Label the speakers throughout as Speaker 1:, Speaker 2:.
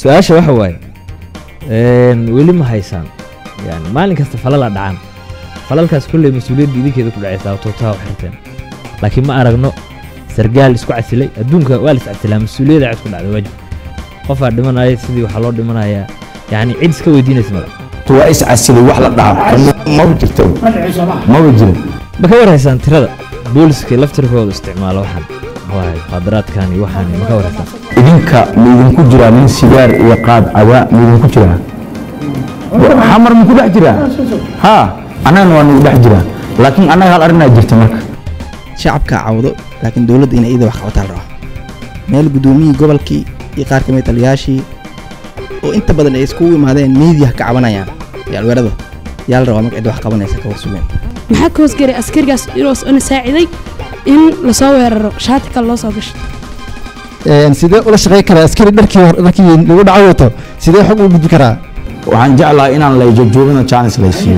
Speaker 1: su-aasha waxa waaye een, weli ma haysaan yani maalin kasta falala dhacaan falalkaas kolley mas-uuliyadda idinkeeda ku dhacaysaa tootaha u xirteen laakiin ma aragno sargaal isku casilay adduunka waa la is casilaa mas-uuliyadda cid ku dhacda waajib qofaa dhimanaya sidii waxaa loo dhimanayaa yani cid iska weydiinaysa male
Speaker 2: waa is casilay wax la dhaca maba jirto maba jiro
Speaker 1: ma ka warhaysaan tirada booliska laftirkooda isticmaala waxaan waaye muqaadaraadkan iyo waxaan ma ka warhaysaan
Speaker 2: idinka ma idinku jiraa nin sigaar iyo qaad cabaa ma idinku jiraa xamar ma ku dhex jiraa ha annagana waa nagu dhex jiraa laakiin annaga hal arrinaa jirta marka
Speaker 3: shacabka cawdo laakiin dowladda inay iyada wax qabataa la rabaa meel guddoomiyihii gobolkii iyo qaar ka mid taliyaashii oo inta badan ay iskugu imaadeen miidiyaha ka cabanayaan iyo alweerada yaa la rabaa marka cid wax qabanaysa ka warsugeen
Speaker 4: maxaa ka hoosgaray askarigaas inuu saaciday in lasoo weeraro shaati kale loo soo gasho
Speaker 5: sidee ula shaqey karaa askari dharkii hor- dharkii lagu dhaco wato sidee xog u gudbi karaa
Speaker 2: waxaan jeclahay inaan la joogjoogino chance la siiyo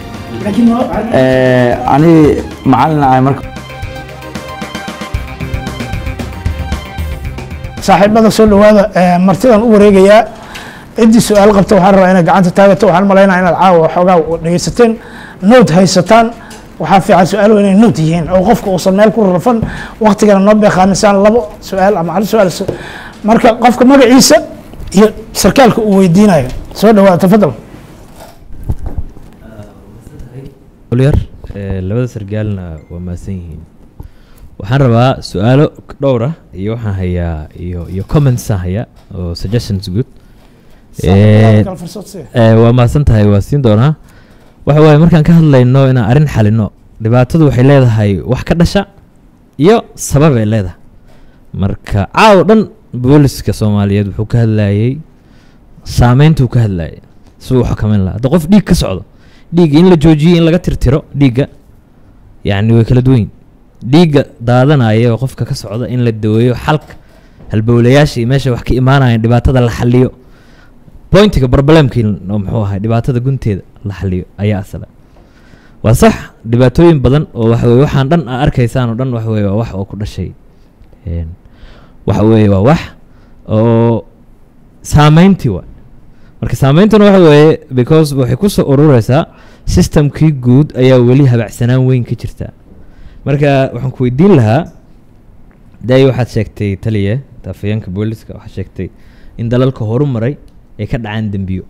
Speaker 2: ani macalin ahay marka
Speaker 6: saaxiibada soo dhowaada ee, martidan u wareegayaa ciddii su-aal qabta waxaan rabaa inaad gacanta taagato waxaan malaynaya inaad caawa xoogaa dhegeysateen note haysataan waxaa fiican su-aalo inay note yihiin oo qofka uusan meel ku rarfan waktigana noo beeqaamisaan labo su-aal ama hal su-aal su- marka qofka magaciisa iyo sarkaalka uu weydiinayo soo dhowaada tafadal
Speaker 1: olyar ee, labada sargaalna waa mahadsan yihiin waxaan rabaa su-aalo dhowr ah iyo waxaan hayaa iyo iyo comments aan hayaa oo suggestions good Ee,
Speaker 6: Kala fursad sii.
Speaker 1: ee, waa mahadsan tahay waa siin doonaa waxa waaye markaan ka hadlayno inaan arrin xalino dhibaatadu waxay leedahay wax ka dhasha iyo sabab ay leedahay marka caaw dhan booliska soomaaliyeed wuxuu ka hadlayey saameyntuu ka hadlayay siduu u xakameyn lahaa hadda qof dhiig ka socdo dhiigga in la joojiyo in laga tirtiro dhiigga yacni way kala duwan yihin dhiigga daadanaya oo qofka ka socda in la daweeyo xalka halbowlayaasha iyo meesha wax ka imaanayaan dhibaatada la xaliyo pointiga problemkii oo muxuu ahay dhibaatada gunteeda la xaliyo ayaa asala waa sax dhibaatooyin badan oo waxa weye waxaan dhan aa arkaysaan oo dhan waxa weye waa wax oo ku dhashay een, waxa weeye waa wax oo saameyntii waa marka saameyntuna waxa weeye because waxay ku soo urureysaa systemkii guud ayaa weli habacsanaan weyn ka jirta marka waxaan ku weydiin lahaa daay waxaad sheegtay taliya afayeenka booliska waxaad sheegtay in dalalka horumaray ay ka dhacaan dembiyo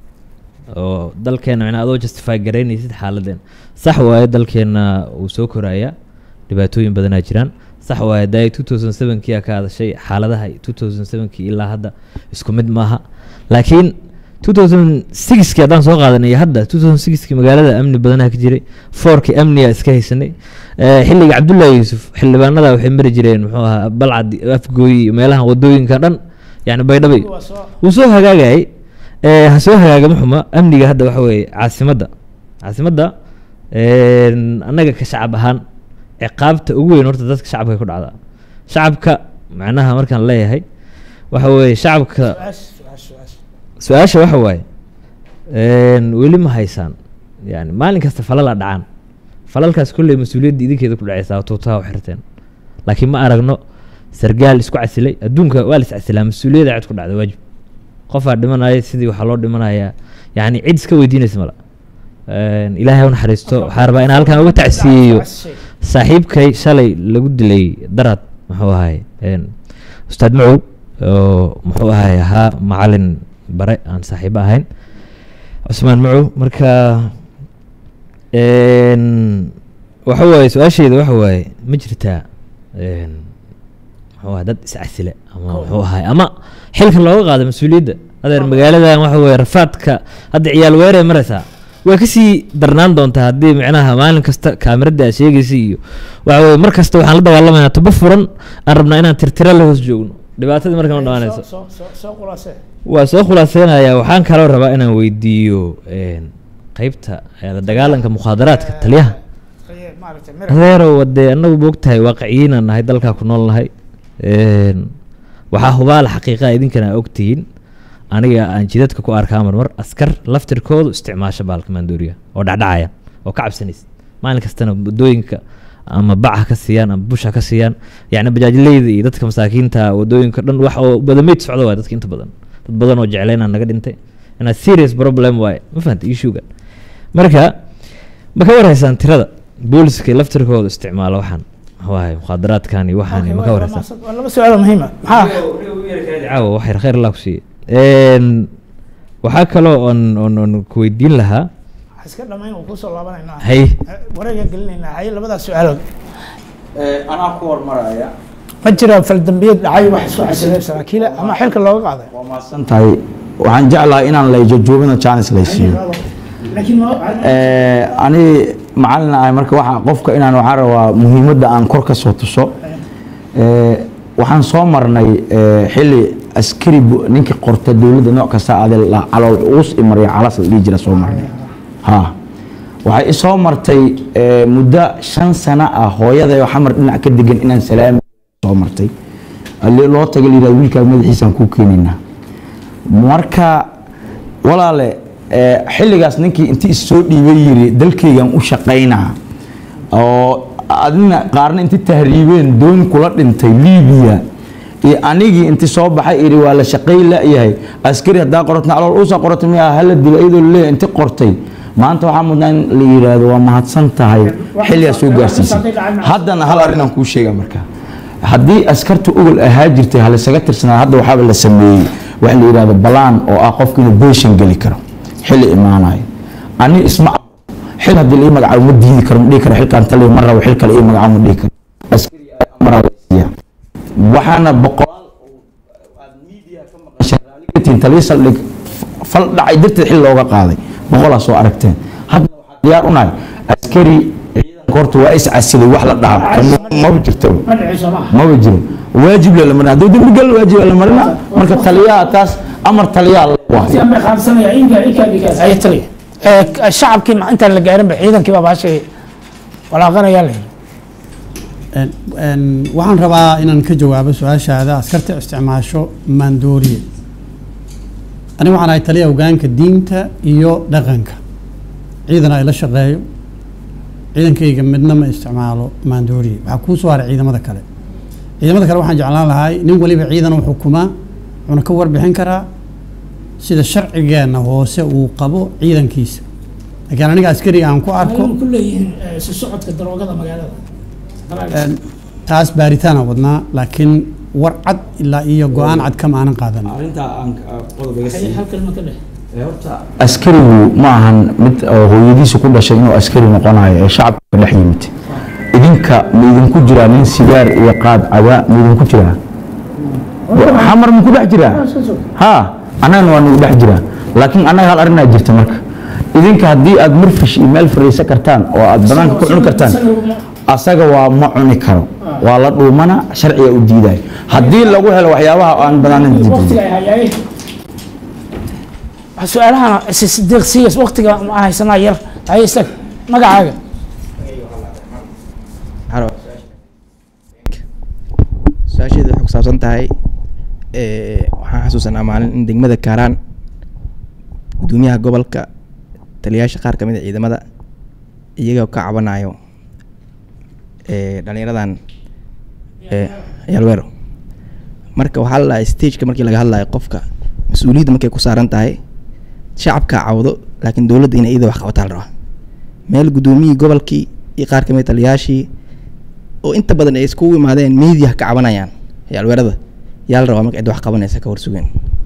Speaker 1: oo dalkeena macnaa adoo justify garaynaysid xaaladeen sax waaye dalkeena uu soo korayaa dhibaatooyin badanaa jiraan sax waaye daay two thousand sevenkii aa ka hadashay xaaladaha two thousand sevenkii ilaa hadda isku mid maaha laakiin two thousand sixkii haddaan soo qaadanay iyo hadda two thousand sixkii magaalada amni badanaa ka jiray foorkii amniga iska haysanay Eh, xilliga cabdullaahi yuusuf xildhibaanada waxay mari jireen muxuu ahaa balcad afgooyi iyo meelaha wadooyinka dhan yani baydhabay wuu soo hagaagayay Eh, ha soo hagaagama xuma amniga hadda waxa weeye caasimadda caasimadda een, annaga ka shacab ahaan ciqaabta ugu weyn horta dadka shacabka ku dhacdaa shacabka macnaha markaan leeyahay waxa weeye shacabka su-aasha waxa waaye een, weli ma haysaan yani maalin kasta falala dhacaan falalkaas kolley mas-uuliyadda idinkeeda ku dhacaysaa tootaha u xirteen laakiin ma aragno sargaal isku casilay adduunka waa la is casilaa mas-uuliyadda cid ku dhacda waajib qofaa dhimanaya sidii waxaa loo dhimanayaa yani cid iska weydiinaysa mala Een, ilaahay u naxariisto waxaa rabaa in halkan uga tacsiyeeyo saaxiibkay shalay lagu dilay darad muxuu ahay een, ustaad macow oo muxuu ahay ahaa macalin bare aan saaxiibo ahayn cusmaan macow marka een, waxa waaye su-aasheeda waxa waaye ma jirtaa een, muxuu ahay dad iscasile ama muxuu ahay ama xilkan looga qaado mas-uuliyadda adeer magaaladan waxa weeye rafaadka hadda ciyaal weeree maraysaa way kasii darnaan doontaa haddii micnaha maalin kasta kaamirada aad sheegaysa iyo waxa weye mar kasta waxaan la dagaalamaynaa tubo furan aan rabnaa inaan tirtira la hoos joogno dhibaatadii markan ma dhamaanayso
Speaker 6: soo khulaasee
Speaker 1: waa soo khulaaseynayaa waxaan kaloo rabaa inaan weydiiyo een, qeybta eh, la dagaalanka mukhaadaraadka taliyaha
Speaker 6: maaragtay
Speaker 1: adeerow wadee anagu moogtahay waaqiciyiinaan nahay dalkaa ku nool nahay Een, waxaa hubaala xaqiiqaa idinkana aa ogtihiin aniga aan jidadka ku arkaa marmar askar laftirkoodu isticmaasha baalka maandooriya oo dhacdhacaya oo ka cabsanaysa maalin kastana wadooyinka ama baca ka siiyaan ama busha ka siiyaan yacni bajaajleyda iyo dadka masaakiinta wadooyinka dhan wax oo badameyd socda waay dadka inta badan dad badan oo jeclaynaa naga dhintay inaa serious problem waaye ma fahanta issuega marka ma ka warhaysaan tirada booliska laftirkooda isticmaala waxaan waaye mukhaadaraadkan iyo waxaan iyo ma ka warhaysaan
Speaker 6: waa laba su-aal oo muhiima maxaa
Speaker 1: caawa wax yar khayr allah ku siiye waxaa kaloo oon oon oon ku weydiin lahaa
Speaker 6: wax iska dhamayn uu kusoo laabanaynaa
Speaker 1: hay
Speaker 6: wareegaan gelinaynaa hay labadaas su-aalood
Speaker 2: anaa ku hormaraya
Speaker 6: ma jira faldambiyeed dhacay wax isku xasileen saraakiila ama xilka looga qaaday
Speaker 2: waa mahadsan tahay waxaan jeclahay inaan layjojoobina jaanis laysiiyo
Speaker 6: laakiin ma
Speaker 2: ani macalin ahay marka waxa qofka inaan waxaan rabaa muhiimadda aan kor ka soo tuso Eh, waxaan soo marnay eh, xilli askari bu- ninkii qorta dowladda nooc kasta ade la- calool uus i marya calas la dhihi jira soo marnay ha waxay i soo martay eh, muddo shan sano ah hooyaday oo xamar dhinac ka degan inaan salaami soo martay Ali- loo taga la yidhahdo wiilkaa madaxiisaan kuu keenaynaa marka walaale eh, xilligaas ninkii intii issoo dhiibay yiri dalkaygan u shaqaynaa oo adina qaarna inti tahriibeen doon kula dhintay liibiya iyo anigii inti soo baxay iri waa la shaqay la-yahay askari haddaa qoratna alool uusa qorata miya hala dilo iyadoo leeyahay inti qortay maanta waxaa mudnaa in la yidhaahdo waa mahadsan tahay xilligaa soo gaarsiisay haddana hal arrin aan kuu sheega marka haddii askarta ogol ahaa jirtay halisaga tirsanaa hadda waxaaba la sameeyey waxa la yidhahdo balaan oo ah qofka inuu beeshan geli karo xilli imaanayo ani isma xil haddii la ii magacaabo ma diidi karo ma dhihi karo xilkaan taliya ma rabo xil kale ii magacaabo ma dhihi karo askari amaraa la siiya waxaana boqolaal oo aad media ka maqashay raali ka tihiin taliya saldhig fal dhacay darteed xil looga qaaday boqolaa soo aragteen hadda waxaa diyaar u nahay askari ciidanka horta waa is casilay wax la dhaha maba jirto
Speaker 6: ma dhicayso maaha
Speaker 2: maba jiro waajib la marina hadduu dembi gal waajib la marina marka taliyaha taas amar taliyaha la waayo
Speaker 6: siyan bay qaadsanaya inka inka inka ay taliya ee shacabkii ma intaan la gaarin ba ciidankii baa baashay walaaqanayaa la yidhi
Speaker 7: Een- een, waxaan rabaa inaan ka jawaabo su-aashaada askarta isticmaasho maandooriye aniga waxaan ahay taliya hogaanka diinta iyo dhaqanka ciidan ay la shaqeeyo ciidankayga midna ma isticmaalo maandooriye waxaa kuu soo haray ciidamada kale ciidamada kale waxaan jeclaan lahay nin waliba ciidan u xukumaa wuxuuna ka warbixin karaa sida sharcigeenna hoose uu qabo ciidankiisa laakiin aniga askariga aan ku arko
Speaker 6: ku leeyihiin si socodka daroogada magaalada
Speaker 7: Een, taas baaritaana wadnaa laakiin war cad ilaa iyo go-aan cad kama aanan qaadan
Speaker 6: hal kalma ka dheh
Speaker 2: askarigu ma ahan mid oo hooyadiisa ku dhashay inuu askari noqonayo ee shacabka dhex yimid idinka ma idinku jiraa nin sigaar iyo qaad caba ma idinku jiraa xamar ma ku dhex jiraa ha annagana waa nagu dhex jiraa laakiin annaga hal arrinaa jirta marka idinka haddii aad murfish iyo meel fariisan kartaan oo aad banaanka ku cuni kartaan asaga waa ma cuni karo waa la dhuumana sharciga u diidayo haddii lagu helo waxyaabaha aan banaanin
Speaker 6: waqtiga ay hayaayeen su-aalahan deeqsiiyas waqtiga ma haysanaa yar haye istag magacaaga
Speaker 3: su-aasheeda waxay ku saabsan tahay ee, waxaan xasuusanaa maalin in degmada kaaraan gudoomiyaha gobolka taliyayaasha qaar ka mid a ciidamada iyagoo ka cabanayo ee, dhallinyaradan ee, yalweero marka waxaa la dhahay stageka markii laga hadlayo qofka mas-uuliyadda markay ku saaran tahay shacabka cawdo laakiin dowladda inay iyada wax qabataa la rabaa meel gudoomiyihii gobolkii iyo qaar ka mid a taliyayaashii oo inta badan ay iskugu imaadeen media ka cabanayaan ee alweerada yaa la rabaa marka cid wax qabanaysa ka warsugeen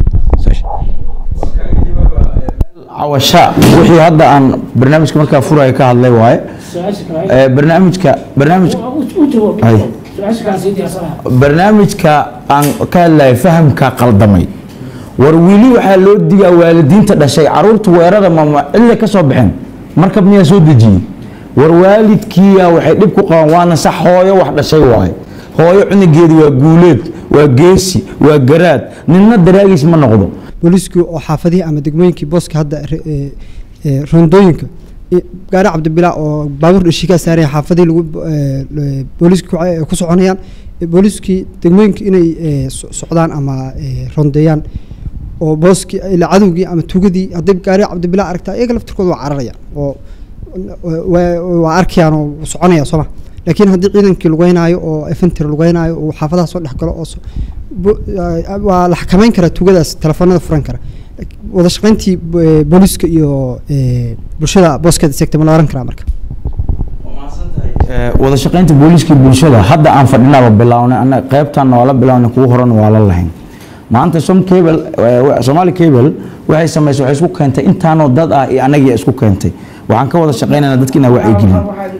Speaker 2: cawasha wixii hadda aan barnaamijka markaa furaya ka hadlay waaye Eh, barnaamijka barnaamij Ay. barnaamijka aan ka hadlaya fahamka qaldamay war weli waxaa loo digaa waalidiinta dhashay caruurta weerada mama cille ka soo baxeen markab miyaa soo dejiyey war waalidkiiya waxay dhib ku qabaan waana sax hooyo wax dhashay waaye hooyo cunugeedu waa guuleed waa geesi waa garaad ninna daraagiis ma noqdo
Speaker 8: booliisku oo xaafadihii ama degmooyinkii booska hadda re- ee- ee rondooyinka i- gaari cabdibilaa oo baabuur dhashiikaa saaraya xaafadihii lagu ee, ee, booliisku ku- ee, ku soconayaan ee, booliiskii degmooyinka inay ee, so- socdaan ama ee, rondeeyaan oo booskii ilaa cadowgii ama tugadii hadday gaari cabdibilaa aragtaa iyaga laftirkooda waa cararayaan oo waa- waa arkayaan oo soconaya sooma laakiin haddii ciidankii lugeynaayo oo efentry lugeynaayo oo xaafadaha soo dhex galo oo so- bo- ah, waa la xakameyn karaa tuugadaas telefoonada furan kara wada shaqeyntii bo- eh, booliiska iyo eh, bulshada booskeeda seegta ma la oran karaa marka
Speaker 2: Eh, wada shaqeynta booliiska bulshada hadda aan fadhinaba bilownay ana qaybtanna waa la bilownay kuwa horena waa la lahayn maanta som cable eh, wa- somali cable waxay samaysay waxay isku keentay intaanoo dad ah iyo anagii isku keentay waxaan ka wada shaqeynaynaa dadka inaa wacyigelin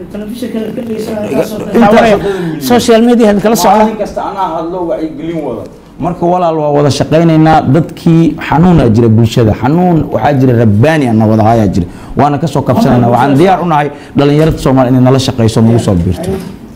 Speaker 6: social media kala socda
Speaker 2: maalin kasta anaa hadlo wacyigelin wada marka walaal waa wada shaqaynaynaa dadkii xanuunaa jira bulshada xanuun waxaa jira rabbaani ana wada hayaa jira waana kasoo kabsanayna waxaan diyaar u nahay dhalinyarada soomaali inay nala shaqayso nagu soo biirto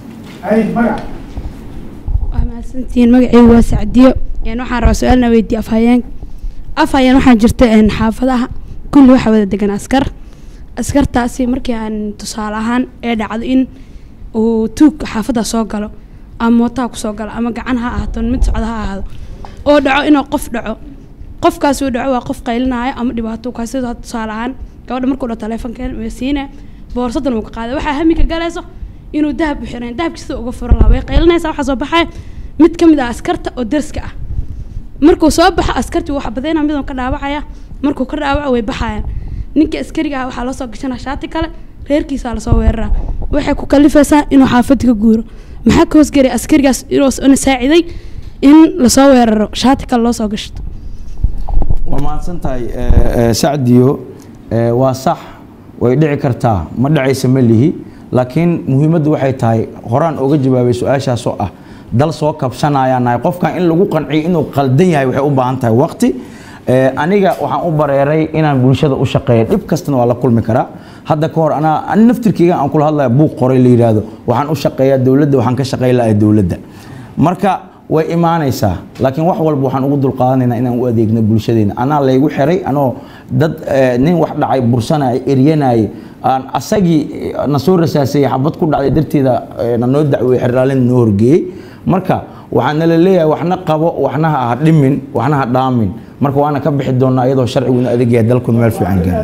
Speaker 4: waa mahadsantihiin magacaygu waa sacdiyo een waxaan rabaa su-aalna weydiiye afhayeen afhayeen waxaa jirta een xaafadaha kulli waxaa wada degan askar askartaasi markii aan tusaale ahaan ee dhacdo in uu tuug xaafadda soo galo ama mootaha kusoo galo ama gacan ha ahaato mid socda ha ahaado oo dhaco inuu qof dhaco qofkaas uu dhaco waa qof qaylinaayo ama dhibaato ka sida tusaale ahaan gabadha markuu dhaho taleefonkeen way siine boorsadan uu ka qaaday waxaa hamiga galayso inuu dahab u xiran dahabki sida uga furan lahaa way qaylinaysaa waxaa soo baxaya mid ka mid ah askarta oo derska ah markuu soo baxo askartii wuu xabadayna miduu ka dhaawacaya markuu ka dhaawaco way baxayaan ninkii askariga ah waxaa loo soo gashanaa shaati kale reerkiisaa lasoo weeraraa waxay ku kalifaysaa inuu xaafadda ka guuro maxaa ka hoosgelay askarigaas inuu una saaciday in lasoo weeraro shaati kale loo soo gashto
Speaker 2: waa mahadsan tahay eh, eh, sacdiyo eh, waa sax way dhici kartaa ma dhacaysa ma lihi laakiin muhiimaddu waxay tahay horaan oga jawaabay su-aashaasoo ah dal soo kabsanayaan nahay qofkan in lagu qanciyo inuu qaldan yahay waxay u baahan tahay waqti Eh, aniga waxaan u bareeray inaan bulshada u shaqeeya dhib kastana waa la kulmi karaa hadda ka hor anaa ani naftirkeyga aan kula hadlaya buuq qoray la yidhaahdo waxaan u shaqeeyaa dowladda waxaan ka shaqeyn lahay dowladda marka way imaanaysaa laakiin wax walba waxaan ugu dulqaadanaynaa inaan u adeegno bulshadeena anaa laygu xiray anoo dad eh, nin wax dhacay bursanay eryanay aan asagii eh, na soo rasaasayay xabad ku dhacday darteeda eh, na noo dacweeye xerlaalin noo horgeeyey marka waxaan nala leeyahay waxna qabo waxna ha dhimin waxna ha dhaamin marka waana ka bixi doonaa iyadoo sharcigu inu adeeg yahay dalkuna meel fiican gaaro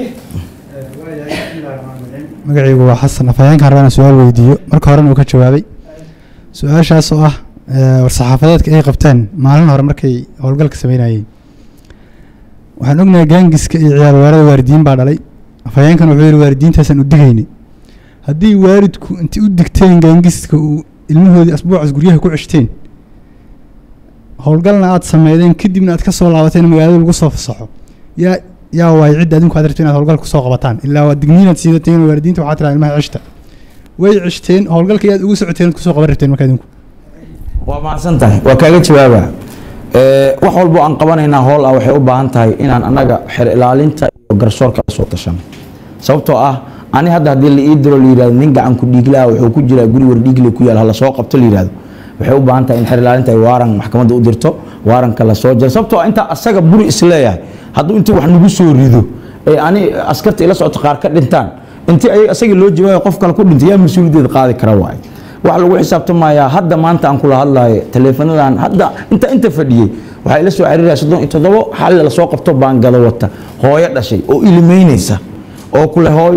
Speaker 5: magacaygu waa xasan afhayeenkaan rabaa inaan su-aal weydiiyo marka horena uu ka jawaabay su-aashaas oo ah eh, war-saxaafadeedka ay qabteen maalin hore markay howlgalka sameynayeen waxaan ognahay gaangiska iyo ciyaal weerada waalidiin baa dhalay afhayeenkan wuxuu yihi waalidiintaasaan u digayni haddii waalidku inti u digteen gaangiska uu ilmahoodii asbuucaas guryaha ku ceshteen howlgalna aad sameydeen kadibna aad ka soo laabateen magaalada lagu soo fasaxo yaa yaa waay cidda adinku aad rabto inaad howlgal kusoo qabataan ilaa waa digniinaad siidateen waalidiinta waxaa tiraa ilmaha ceshta way ceshteen howlgalka yaad ugu socoteen aad kusoo qaban rabteen marka adinku
Speaker 2: waa mahadsan tahay waa kaaga jawaaba Eh, wax walbo aan qabanaynaa hool ah waxay u baahan tahay inaan annaga xer ilaalinta iyo garsoorka la soo tashano sababtoo ah ani hadda haddii la ii diro la yidhahdo nin gacan ku dhiiglaha wuxuu ku jiraa guri war dhiigle ku yaal hala soo qabto la yidhahdo waxay u baahan tahay in xer ilaalinta ay waaran maxkamadda u dirto waaranka la soo jaro sababtoo ah intaa asaga buri isleeyahay hadduu intii wax nagu soo rido ee ani askarta ila socota qaar ka dhintaan intii ay asagii loo jawaayo qof kale ku dhintay yaa mas-uuliyaddeeda qaadi kara waaye waxa lagu xisaabtamayaa hadda maanta aan kula hadlayo taleefanadan hadda inta inta fadhiyey waxaa ila soo xiriiraya soddon iyo toddobo xal lasoo qabto baangado wata hooyo dhashay oo ilimeynaysa oo kule hooyo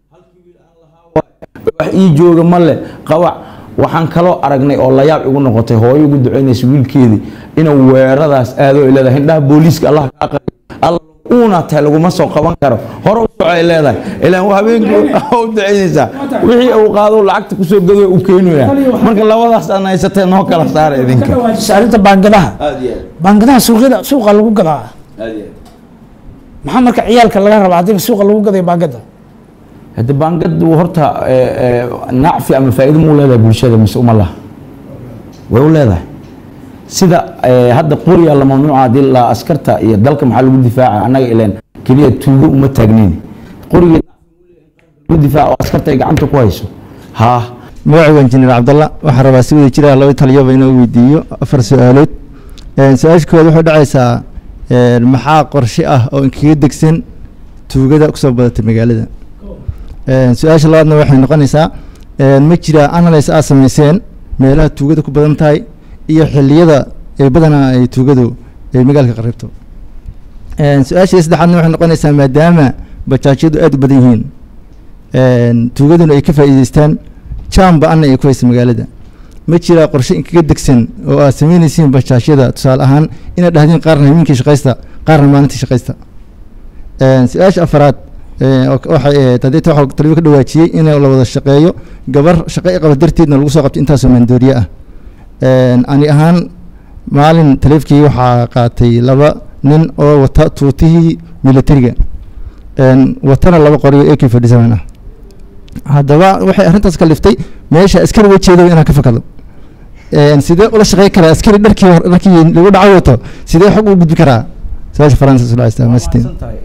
Speaker 2: wax ii jooga male qabac waxaan kaloo aragnay oo layaab igu noqotay hooyo ugu ducaynaysa wiilkeedii inuu weeradaas aado ay leedahay indhaha booliiska allah ka aqriyo alla uuna tahay laguma soo qaban karo hore u soco ay leedahay ilaan waa habeenkii u ducaynaysaa wixii uu qaado lacagta kusoo gado u keenaya marka labadaas aan haysatee noo kala saara idinka
Speaker 6: arrinta baangadaha baangadaha suuqyada suuqa lagu gadaa maxaa marka ciyaalka laga rabaa haddii suuqa lagu gaday baangada
Speaker 2: hadda baangadu horta eh, eh, nacfi ama faa'iido muu leedahay bulshada mise uma laha way u leedahay sida eh, hadda qoriya la mamnuuca haddii la askarta iyo dalka maxaa lagu difaaca annaga ileen keliya tuugo uma taagnin qoriga lagu difaaca oo askarta ay gacanta ku hayso haa
Speaker 5: magacaygu injineer cabdalla waxaan rabaa si wada jira laba taliyoba inuu weydiiyo afar su-aalood Een, su-aasha koowaad waxay dhacaysaa een, maxaa qorshe ah oo inkaga degsan tuugada kusoo badatay magaalada Een, su-aasha labaadna waxay noqonaysaa een, ma jira analyse aad sameyseen meelaha tuugada ku badan tahay iyo xilliyada ee badanaa ay tuugadu ay magaalka qaribto Een, su-aasha saddexaadna waxay noqonaysaa maadaama bajaajyadu aad u badan yihiin een, tuugaduna ay ka faa'iideystaan jamba anna ay ku haysa magaalada ma jiraa qorshe inkaga degsan oo aad samaynaysiin bashaashyada tusaale ahaan inaad dhahdeen qaarna habeenkii shaqaysta qaarna maalintii shaqaysta Een, su-aasha afaraad ee, oo- waxay ahayd haddii ta waxaa taliyo ka dhawaajiyey in la wada shaqeeyo gabar shaqo i qaba darteedna lagu soo qabto intaasoo maandooriye ah Een, ani ahaan maalin taleefkii waxaa qaatay laba nin oo wata tuutihii militariga Een, watana laba qoriyo ak forty seven ah haddaba waxay arrintaas ka liftay meesha askari wajeedo inaan ka fakado Een, sidee ula shaqey karaa askari dharkii hor- dharkii lagu dhaco wato sidee xog u gudbi karaa su-aasha faransa sula isticmaalsiteen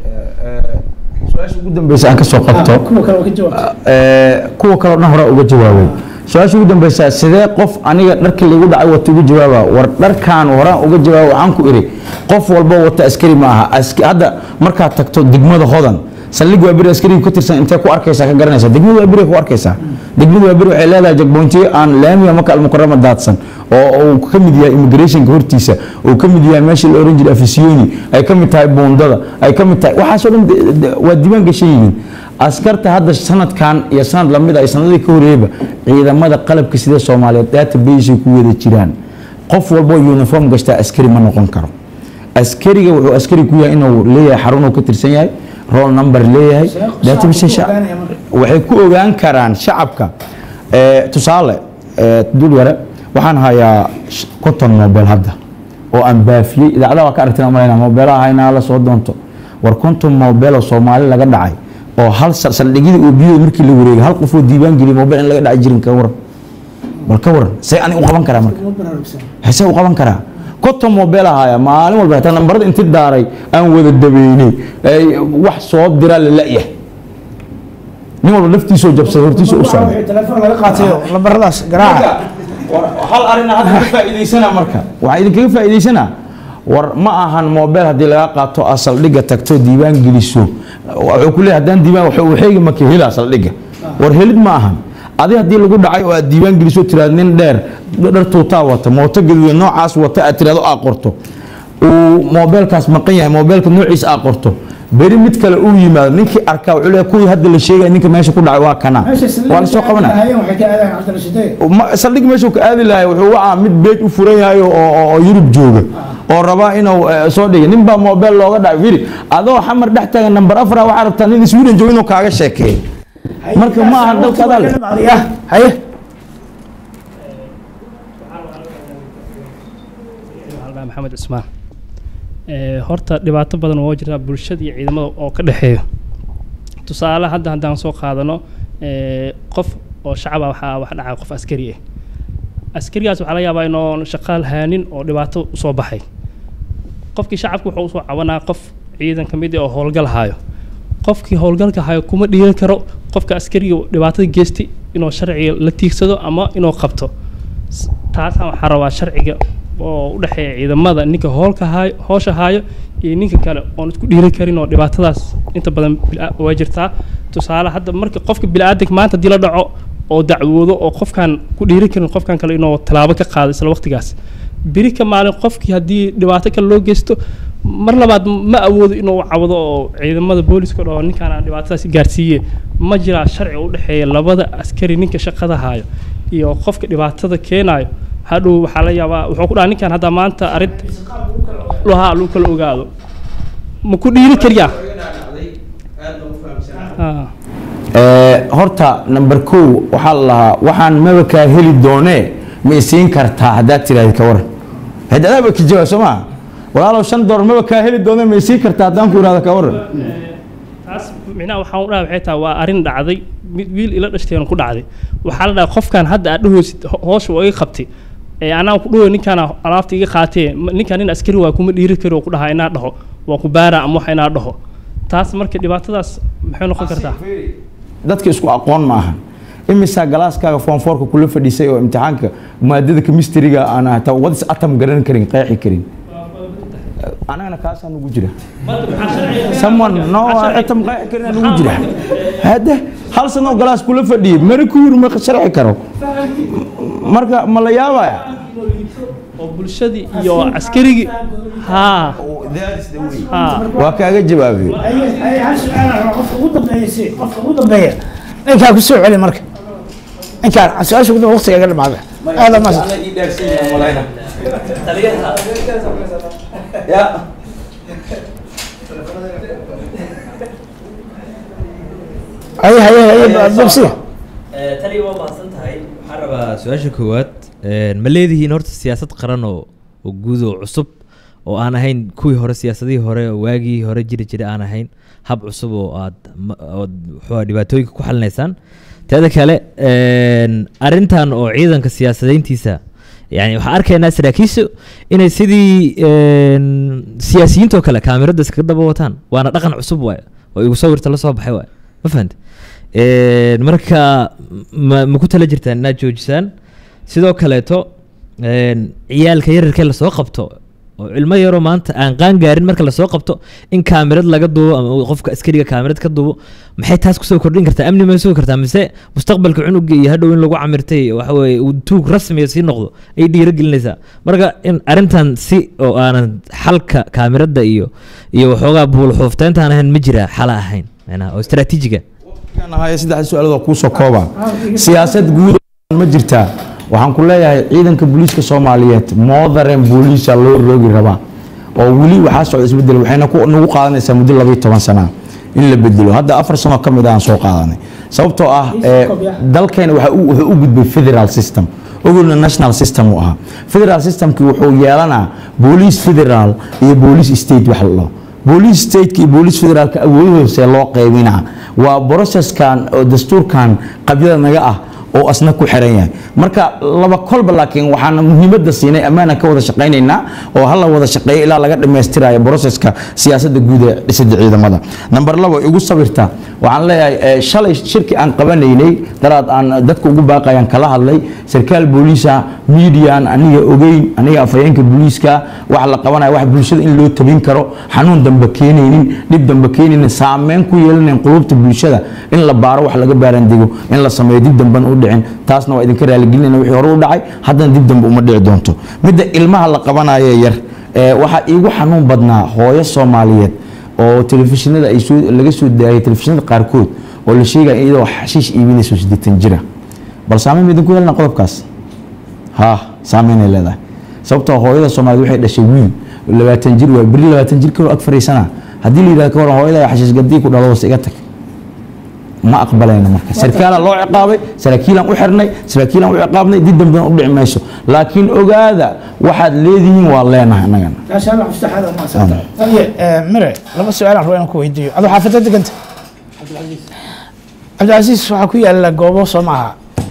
Speaker 2: su-aasha ugu dambeysa aan ka soo qabto
Speaker 6: kuwa kale waa ka jawaab
Speaker 2: ee, kuwa kaleo dhan hore uga jawaabay su-aasha ugu dambeysa sidee qof aniga dharkii lagu dhacay wata uga jawaaba war dharkan horaan uga jawaaba waxaan ku iri qof walba wata askari ma aha Ask- hadda markaad tagto degmada hodan saldhig waa beri askariga ka tirsan intee ku arkaysaa ka garanaysaa degmada waa beri ku arkaysaa degmada waa beri waxay leedahay jagboontiyo aan laamiga maka almukarama daadsan oo uu ka mid yahay immigrationka hortiisa uu ka mid yahay meeshii la oran jiray afisiyoni ay ka mid tahay buundada ay ka mid tahay waxaasoo dhan de- de- waa diiwaan gashan yihiin askarta hadda sanadkan iyo sanad lamid ah iyo sanadii ka horeeyaba ciidamada qalabka sida soomaaliyeed database ay ku wada jiraan qof walbo uniform gashtaa askari ma noqon karo askariga wuxuu askari ku yahay inuu leeyahay xarun uu ka tirsan yahay roll number leeyahay database sha- waxay ku ogaan karaan shacabka ee, tusaale ee, dul yare waxaan hayaa sh- konton mobile hadda oo aan baafiyey idaacadaha waa ka aragtina malayna mobeelaha haynaa la soo doonto war konton mobile oo soomaali laga dhacay oo hal sal- saldhigyadii oo biyada markii la wareegay hal qof oo diiwaan geliyay mobile in laga dhacay jirin ka waran bal ka waran see ani u qaban karaa marka hesee u qaban karaa konton mobile ahaya maalin walba xitaa nambarada inti daaray aan wada dabeynay ay wax soo dira la la'yahay nin walba laftiisoo jabsaday hortiisa u socday
Speaker 6: telefoon laga qaatayo lambaradaas garaaca
Speaker 2: hal arrin hadda ka faa'iidaysana marka waxaa idinkaga faa'iidaysanaa war ma ahan mobile haddii laga qaato aad saldhigga tagto diiwaan geliso wuxuu ku leeyahay haddaan diiwaan waxa uu xeegi maka helaa saldhigga war helid ma ahan adi haddii lagu dhacay oo aad diiwaan geliso tiraad nin dheer dhar tuutaa wata mooto gaduudan noocaas wata aad tiraado aad qorto uu mobeelkaas maqan yahay mobeelka noociisa aad qorto beri mid kale uu yimaado ninkii arkaa wuxuu leeyahay kuwii hadda la sheegaya ninka meesha ku dhacay waa kana waa la soo qabana
Speaker 6: waxay ka aadaan cabdirashideed
Speaker 2: Ma- saldhig meeshuu ka aadi lahay wuxuu wacaa mid beej u furan yahay oo- oo oo yurub jooga oo rabaa inuu eh, soo dhigay nin baa mobile looga dhacay firi adoo xamar dhex taagan nambar afar waxaa rabtaa nin sweden jooga inuu kaaga sheekeeyo marka ma aha dalka adaa leh
Speaker 6: haye
Speaker 9: Aldaa maxamed cismaan Ee, horta dhibaato badan oo jirta bulshada iyo ciidamada oo ka dhexeeyo tusaale hadda haddaan soo qaadano ee, qof oo shacaba waxaa wax dhacay qof askari ah askarigaas waxaa laga yaabaa inuu shaqaal haanin oo dhibaato usoo baxay qofkii shacabka wuxuu usoo cabanaa qof ciidan ka mid ah oo howlgal hayo qofkii howlgalka hayo kuma dhiiran karo qofka askariga dhibaatada geystay inuu sharciga la tiigsado ama inuu qabto S- taasaan waxaa rabaa sharciga oo u dhexeeya ciidamada ninka hoolka haayo hoosha haayo iyo ninka kale oon isku dhiiran karin oo dhibaatadaas inta badan bila- waa jirtaa tusaale hadda marka qofka bini'aadanka maanta haddii la dhaco oo dacwoodo oo qofkan ku dhiiran karin qofkan kale inuu tallaabo ka qaado isla waqtigaas beri ka maalin qofkii haddii dhibaato kale loo geysto mar labaad ma awoodo inuu cawdo oo ciidamada booliska oo ninkaan aan dhibaatadaas gaarsiiye ma jiraa sharci u dhexeeya labada askari ninka shaqada haayo iyo qofka dhibaatada keenayo hadhow waxaa la yaabaa wuxuu ku dhaha ninkan hadda maanta arrin lahaa lagu kala ogaado ma ku dhiiri kariyaa Ah.
Speaker 2: Ee, horta number kow waxaa la lahaa waxaan maba kaa heli doonee ma isiin kartaa haddaad tiraahdi ka waran hadda adaaba ka jawaab soo maa walaalow shan doolar maba kaa heli doonee ma isiin kartaa haddaan ku ihahdo ka waran
Speaker 9: taas micnaha waxaan u dhaha waxay tahay waa arrin dhacday mid wiil ila dhashteen ku dhacday waxaa la dhahay qofkan hadda aad dhahoosid ho- hoosha waa iga qabtay ee anaan ku dhaho ninkaan alaabta iga qaatee ma- ninkaan nin askari waa kuma dhiiri kari oo ku dhahaa inaa dhaho waa ku baara ama wax inaa dhaho taas marka dhibaatadaas maxay noqon kartaa
Speaker 2: dadka isku aqoon ma ahan imisaa galaaskaaga foonfoorka kula fadhiisay oo imtixaanka maadada kemistriga aan hataa wadis atam garan karin qeexi karin anagana kaasaa nugu jira someone no atam qeexi karin nugu jira hade hal sano galaas kula fadhiyay mari ku yiri ma sharxi karo marka ma la yaabaya
Speaker 9: oo bulshadii iyo askarigii haa haa
Speaker 2: waa kaaga jawaabay
Speaker 6: hal su-aal qofka ugu dambeeya qofka ugu dambeeya ninkaa ku soo celi marka ninkaan su-aasha ugu dambe waqtiga ga dhamaada aada mas haye haye haye babsi
Speaker 1: tani waa mahadsan tahay waxaan rabaa su-aasha koowaad ma leedihiin horta siyaasad qaran oo oo guud oo cusub oo aan ahayn kuwii hore siyaasadihii hore oo waagii hore jiri jiray aan ahayn hab cusub oo aad ma- ood muxuu ahaa dhibaatooyinka ku xalinaysaan teeda kale arrintan oo ciidanka siyaasadeyntiisa yani waxaan arkaynaa saraakiishu inay sidii een, siyaasiyiintoo kale kaamirada iskaga daba wataan waana dhaqan cusub waay oo igu sawirta la soo baxay waay ma fahante Een, marka ma ma ku tala jirtaan inaad joojisaan sidoo kaleeto een, ciyaalka yararkee lasoo qabto oo ilmo yaroo maanta aan qaan gaarin marka lasoo qabto in kaamirad laga duubo ama uu qofka askariga kaamirad ka duubo maxay taas kusoo kordhin kartaa amni may sugi kartaa mise mustaqbalka cunuga iyo hadhow in lagu camirtay waxa weye uu tuug rasmiya sii noqdo ay dhiiragelinaysaa marka in arrintan si oo aanan xalka kaamirada iyo iyo waxoogaa buulxuufteyntaan ahayn ma jiraa xala ahayn macnaha oo istaraatiijiga
Speaker 2: ahaye saddex su-aalood kuusoo kooba siyaasad guud ma jirtaa waxaan ku leeyahay ciidanka booliiska soomaaliyeed moodaren booliisa loo roogi rabaa oo weli waxaa socda isbedel waxayna ku- nagu qaadanaysaa muddo labayo toban sana in la bedelo hadda afar sano ka mid aan soo qaadanay sababtoo ah eh, dalkeena waxa uu- wuxuu u gudbay federal system ogolna national system uu ahaa federal systemki wuxuu yeelanaa booliis federal iyo booliis state wax la dhaho booliis stateka iyo booliis federaalka awoodhoose loo qaybinaa waa processkan oo dastuurkan qabyada naga ah oo asna ku xiran yahay marka laba kolba laakiin waxaan muhiimadda siinay ammaana ka wada shaqaynaynaa oo hala wada shaqeeyo ilaa laga dhammaystirayo processka siyaasadda guud ee dhisidda ciidamada number labo igu sawirta waxaan leeyahay eh, shalay shirki aan qabanaynay daraad aan dadka ugu baaqayaan kala hadlay sarkaal booliisa median aniga ogeyn aniga afhayeenka booliiska wax la qabanayo wax bulshada in loo tabin karo xanuun dambe keenaynin dhib dambe keenaynin saameyn ku yeelanayn qulubta bulshada in la baaro wax laga baarandego in la sameeyo dib damben u dhicin taasna waa idinka raaligelinayna wixii hore u dhacay haddana dib dambe uma dhici doonto midda ilmaha la qabanayo yar ee waxaa iigu xanuun badnaa hooyo soomaaliyeed oo telefishinada ay soo laga soo daayay telefishinada qaarkood oo la sheegaya iyadoo xashiish iibinayso siddeetan jira bal saameyn ma idinku yeelana qodobkaas ha saameynay leedahay sababtoo hooyada soomaaliyeed waxay dhashay wiil labaatan jir waa beri labaatan jir kaloo ag fariisana haddii la yidhahdo ka waran hooyada xashiish gadii ku dhalo wase iga tag ma aqbalayno marka sarkaalaan loo ciqaabay saraakiilaan u xirnay saraakiilaan u ciqaabnay dib dambena u dhici mayso laakiin ogaada waxaad leedihiin waa leenahay annagana
Speaker 6: mire laba su-aal aan rabo inaan ku weydiiyo adoo xaafadda deganta cabdicasiis waxaa ku yaala goobo soo maaha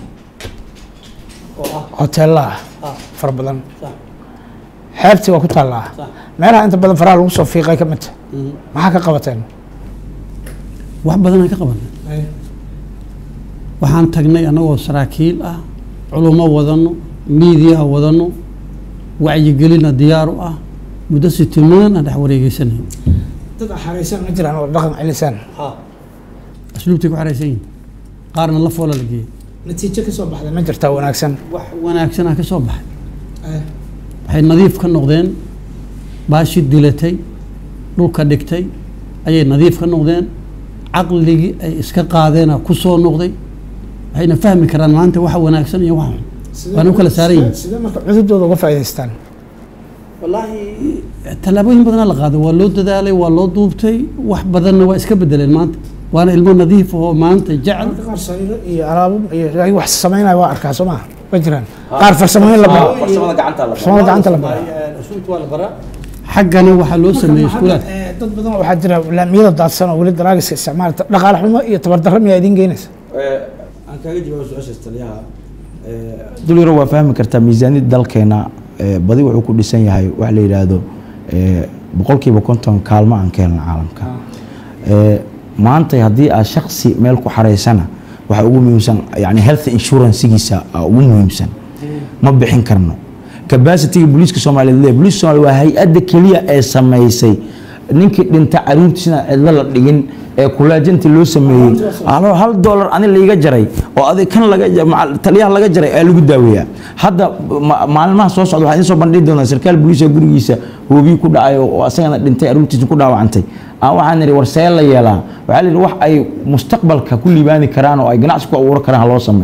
Speaker 6: hoteella ah fara badan xeebtii waa ku taallaa meelaha inta badan faraha lagu soo fiiqay ka midta maxaa ka qabateen
Speaker 7: wax badanaan ka qabanay waxaan tagnay annagoo saraakiil ah culummo wadano miidiyaha wadano wacyigelina diyaar u ah muddo sitimaan aan dhex wareegeysanayn
Speaker 6: dad xaraysan ma jiraan oo dhaqan celisaan
Speaker 7: asluubtay ku xaraysan yihin qaarna la foola la geeyey
Speaker 6: natiijo ka soo baxday ma jirtaa wanaagsan
Speaker 7: wax wanaagsanaa ka soo baxay waxay nadiif ka noqdeen baashi dilatay dhulka dhigtay ayay nadiif ka noqdeen caqligii ay iska qaadeena ku soo noqday waxayna fahmi karaan maanta waxa wanaagsan iyo waxa xun waana u kala saaran yihiin
Speaker 6: sidee marka cududooda uga faa'idaystaan
Speaker 7: wallaahi tallaabooyin badanaa la qaaday waa loo dadaalay waa loo duubtay wax badanna waa iska bedeleen maanta waana ilmo nadiif oo maanta jecel
Speaker 6: marka qaar sariiro iyo alaabo iyo ay wax samaynaya waa arkaa soo maha ma jiraan qaar farsamooyin la baro farsamada gacanta la baro
Speaker 7: xaggana waxaa loo sameeyey iskuulaad
Speaker 6: dad badan waxaa jira laamiyada daadsan oo weli daraagiska isticmaala dhaqaale xumo iyo tabardarro miyaa idiin geynaysa
Speaker 2: aan kaaga jawaabo su-aashaas taliyaha dul yaro waa fahmi kartaa miisaaniyadda dalkeena eh, badi wuxuu ku dhisan yahay wax la yidhaahdo eh, boqolkiiba konton kaalmo aan ka helna caalamka Eh, maanta haddii aad shaksi meel ku xaraysana waxa ugu muhiimsan yani health insurancegiisa aa ugu muhiimsan ma bixin karno capacityga booliiska soomaaliyeed leeyahay booliiska soomaaliya waa hay-adda keliya ee samaysay ninkii dhinta caruurtiisina cidlo la dhigin ee kulaajinta loo sameeyey hal- hal dollar ani laiga jaray oo adig kan laga ja- macal- taliyaha laga jaray ayaa lagu daaweeyaa hadda ma- maalmaha soo socda waxaa idiin soo bandhigi doonaa sarkaal booliiska gurigiisa hoobiyi ku dhacay oo asagana dhintay caruurtiisa ku dhaawacantay aan waxaan nidhi war see la yeelaa waxaa la yidhi wax ay mustaqbalka ku liibaani karaan oo ay ganacsi ku abuuran karaan ha loo sameeyo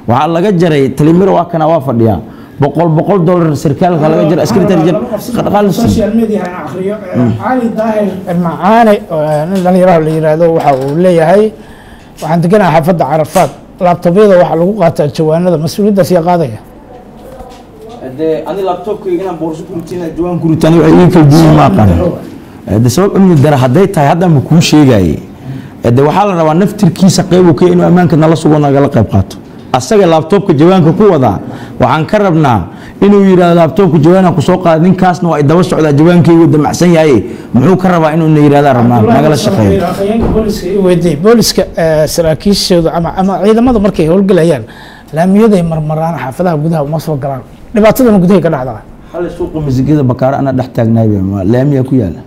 Speaker 2: waxaa laga jaray talimiro waa kana waa fadhiyaa boqol boqol dollar sarkaalka laga jaray askaritar jar dhaqaal la siiyo
Speaker 6: social media aan akhriyo cali daahir macaane oo nin dhalinyaraha la yiraahdo waxa uu leeyahay waxaan deganahay xaafadda carafaad laabtobyada waxaa lagu qaataa jawaanada mas-uuliyaddaas yaa qaadaya
Speaker 2: de ani laptopkayga inaan boorso ku ritina jawaan ku ritaan waxay ii kala duwan ma aqaan de sabab amni dara hadday tahay hadda ma kuu sheegaye de waxaa la rabaa naftirkiisa qeyb uu ka yahay inuu ammaanka nala sugo nagala qayb qaato asaga laabtoobka jawaanka ku wadaa waxaan ka rabnaa inuu yidhahdo laabtoobka jawaanka kusoo qaada ninkaasna waa ay daba socdaa jawaankaygu damacsan yahay muxuu ka rabaa inuu na yidhahdaa rabnaa nagala shaqeeyo
Speaker 6: afhayeenka booliska i weydiiyey booliska eh, saraakiishooda ama ama ciidamada markay howlgelayaan laamiyaday marmaraan xaafadaha gudaha uma soo galaan dhibaatadana gudahay ka dhacdaa
Speaker 2: xalay suuqa masigada bakaare anaa dhex taagnaay laamiyaa ku yaala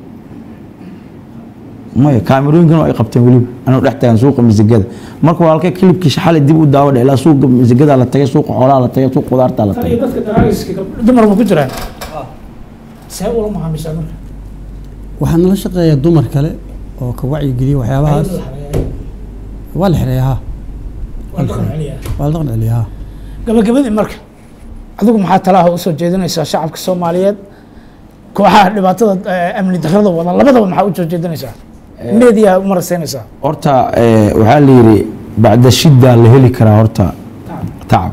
Speaker 2: maya kaamirooyinkan ay qabteen weliba anuu dhex taagan suuqa masigada marka waa halkay kilibkiisa xalay dib u daawadha ilaa suuqa masigada la tagay suuqa xoolaha la tagay suuqa qudaarta la tagay
Speaker 6: dadka daraagiska dumar ma ku jiraan see ula macaamishaa marka
Speaker 7: waxaa nala shaqeeya dumar kale oo ka wacyigeliya waxyaabahaas waa la xereeya ha waa la dhaqan celiya ha
Speaker 6: gabagabadii marka adigu maxaa talaha usoo jeedinaysaa shacabka soomaaliyeed kooxaha dhibaatada eh, amni darrada wada labadaba maxaa usoo jeedinaysaa meediyaa u maraseynaysaa
Speaker 2: horta eh, waxaa la yidhi bacda shidda la heli karaa horta tacab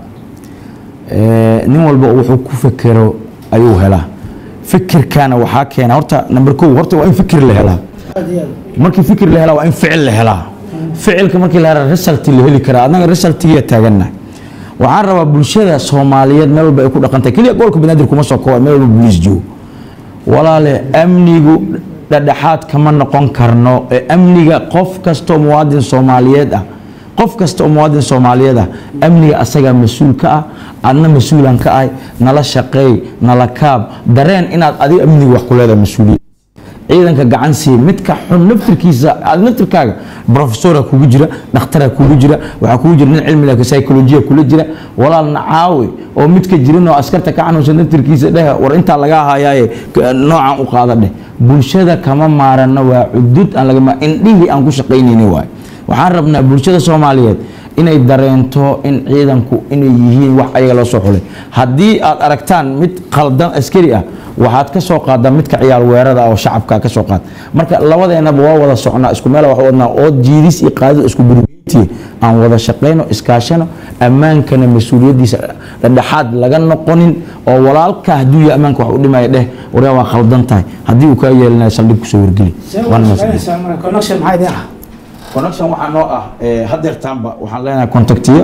Speaker 2: Eh, nin walba wuxuu ku fekero ayuu helaa fikirkana waxaa keena horta number kow horta waa in fikir la helaa markii fikir la helaa waa in ficil la helaa ficilka markii la helaa result la heli karaa annaga resultigiya taaganna waxaan rabaa bulshada soomaaliyeed meel walba ay ku dhaqantahay keliya gobolka banaadir kuma soo kooba meel walba boliis joogo walaale amnigu dhadhexaad kama noqon karno ee amniga qof kastoo muwaadin soomaaliyeed ah qof kasta oo muwaadin soomaaliyeed ah amniga asagaa mas-uul ka ah adna mas-uulan ka ahay nala shaqeey nala kaab dareen inaad adiga amniga wax ku leedahay mas-uuliyad ciidanka gacan siiya midka xun naftirkiisa aad naftirkaaga profesora kugu jira dhakhtara kugu jira waxaa kugu jira nin cilmiga psychologiya kula jira walaalna caawi oo midka jirin oo askarta ka xanuunsan naftirkiisa dheh war intaa laga hayaaye k- noocan u qaada dheh bulshada kama maarano waa cudud aan laga ma- indhihii aan ku shaqaynayni waay waxaan rabnaa bulshada soomaaliyeed inay dareento in ciidanku inay yihiin wax ayaga loo soo xulay haddii aad aragtaan mid qaldan askari ah waxaad ka soo qaadaa midka ciyaal weerada ah oo shacabka ka soo qaad marka labadeenaba waa wada socnaa isku meel wax u wadnaa oo jiidis iyo qaadid isku burgeyntiye aan wada shaqayno iskaashano ammaankana mas-uuliyaddiisa dhexdhexaad laga noqonin oo walaalka hadduu yahay ammaanka wax u dhimaya dheh waryaa waa khaldan tahay haddii uu kaa yeelinayo saldhig kusoo wargeli Waana mahadsantahay.
Speaker 6: connection maxaa idin ah
Speaker 2: connection waxaa noo ah hadeertaanba waxaan leenahay contactiya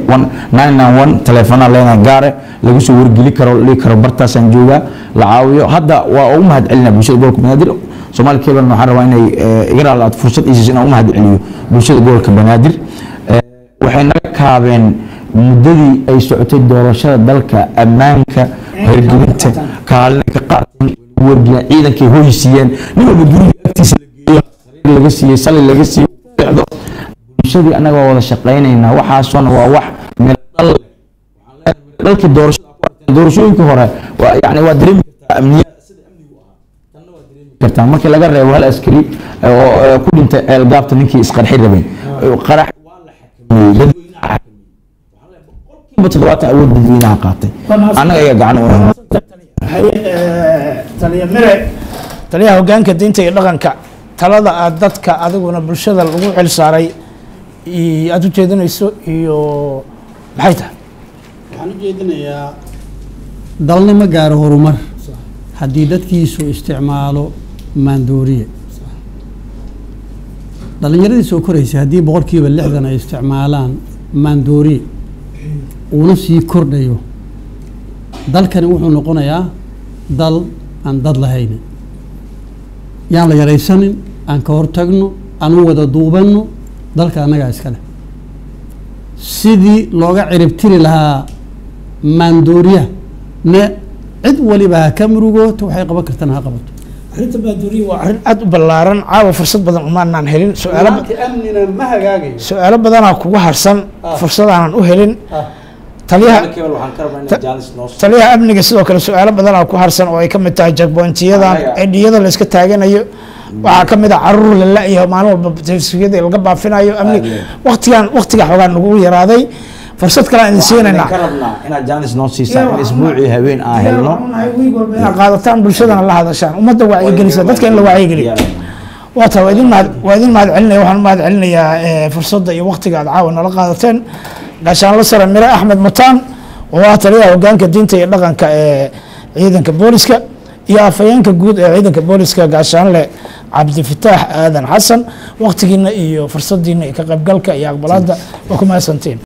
Speaker 2: teleefonaa leenahay gaare lagu soo wargeli karo la dhihi karo bartaasaan joogaa la caawiyo hadda waa ugu mahad celinaa bulshada gobolka banaadir soomaali kebalna waxaan rabaa inay eh, iga raali aad fursad isiiso inaan u mahad celiyo bulshada gobolka banaadir Eh, waxay naga kaabeen muddadii ay socotay doorashada dalka ammaanka hirgelinta kaalina ka qaateen wargelin ciidankay hoysiiyeen nin walba guriga agtiisa la geeyo sariir laga siiyey sali laga siiyey socdo bulshadii annaga waa wada shaqaynaynaa waxaasona waa wax meel dhal leh. Waxaan leenahay meel dhalkii doorashada ku aragteen doorashooyinkii hore waa yani waa dareemi kartaa amniyaad sida amnigu ahaa tanna waa dareemi kartaa markii laga reebo hal askari oo oo ku dhintay ceelgaabta ninkii isqarxi rabeen qarax waa la xakameeyey dadweynaha xakameeyey waxaan leeyahay boqolkiiba toddobaatan awood dadweynaha qaatay annaga ayaa gacan u ahaa
Speaker 6: haye eh, taliya mire taliyaha hogaanka diinta iyo dhaqanka talada aad dadka adiguna bulshada lagu xil saaray i- aad u jeedinayso iyo maxay tahay
Speaker 7: waxaan u jeedinayaa dalna ma gaaro horumar haddii dadkiisu isticmaalo maandooriye dhallinyaradii soo koraysa haddii boqolkiiba lixdan ay isticmaalaan maandooriye uuna sii kordhayo dalkani wuxuu noqonayaa dal aan dad lahaynin yaan la yaraysanin aan ka hortagno aan u wada duubanno dalka annagaa iskale sidii looga ciribtiri lahaa maandooriyaha ne cid waliba ha ka murugooto waxay qaban kartana ha qabato
Speaker 6: arrinta maandooriya waa arrin aad u ballaaran caawa fursad badan umaanaan helin su-aalo ba-
Speaker 7: amnina ma hagaagayo
Speaker 6: su-aalo badanaa kugu harsan fursadaanan u helin taliyaha taliyaha amniga sidoo kale su-aalo badanaa ku harsan oo ay ka mid tahay jagboontiyadan edhiyada la iska taaganayo waxaa ka mid ah caruur la la-yaho maalin walba telefisiyada laga baafinayo amni waqtigan waqtiga xoogaa nagu yaraaday fursad kale aan idin siinaynaa
Speaker 2: ka rabnaa inaad jaanis noo siisaa in isbuucii habeen aan helno
Speaker 6: inaad qaadataan bulshadana la hadashaan ummadda wacyigelisa dadka in la wacyigeliyo waa taa waa idin mahad waa idin mahad celinaya waxaan mahad celinayaa eh, fursadda iyo waqtiga aad caawa nala qaadateen gaashaanlo sare mire axmed mutaan oo ah taliyaha hogaanka diinta iyo dhaqanka ee ciidanka booliska iyo afhayeenka guud ee ciidanka booliska gaashaanle cabdifataax aadan xasan waqtigiina iyo fursadiina iyo ka qaybgalka iyo aqbalaadda waa ku mahadsantiin